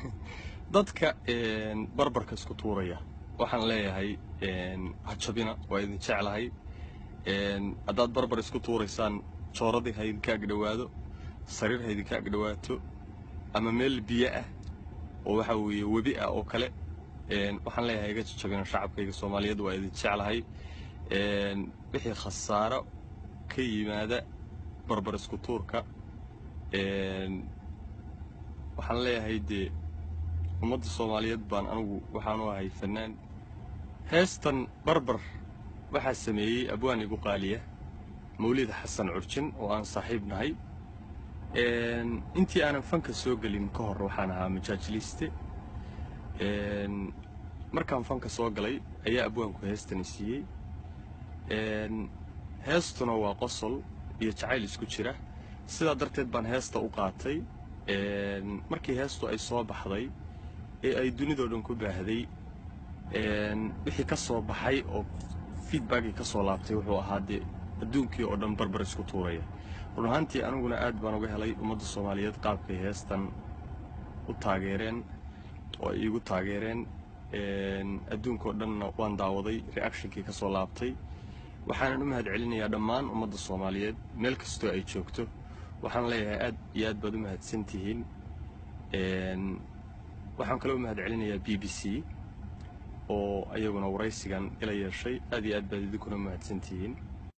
dadka barbarka isku tuuraya waxaan leeyahay ha jabina waa idin jeclahay haddaad barbar isku tuuraysaan jooradii ha idinka agdhowaado sariir ha idinka agdhowaato ama meel biyo ah oo waxa weeye webi ah oo kale waxaan leeyahay iga jajabina shacabkayga soomaaliyeed waa idin jeclahay wixii khasaaro ka yimaada barbar isku tuurka waxaan leeyahay dee ummadda soomaaliyeed baan anigu waxaanu ahay fannaan heestan barbar waxaa sameeyey abwaan igu qaaliya mawlid xasan curjin oo aan saaxiib nahay intii aanan fanka soo gelin ka hor waxaan ahaa majaajiliiste markaan fanka soo galay ayaa abwaanku heestani siiyey heestuna waa qosol iyo jacayl isku jira sidaa darteed baan heesta u qaatay markii heestu ay soo baxday ee ay dunidoo dhan ku baahday wixii ka soo baxay oo feedbackii ka soo laabtay wuxuu ahaa dee adduunkii oo dhan barbar isku tuuraya run ahaantii aniguna aad baan uga helay ummadda soomaaliyeed qaabkay heestan u taageereen oo ay iigu taageereen adduunkao dhanna waan daawaday reactionkii ka soo laabtay waxaanan u mahad celinayaa dhammaan ummadda soomaaliyeed meel kastoo ay joogto waxaan leeyahay aad iyo aad baad u mahadsan tihiin waxaan kaloo u mahad celinayaa b b c oo ayaguna waraysigan ila yeeshay aad iyo aad baad idinkuna u mahadsan tihiin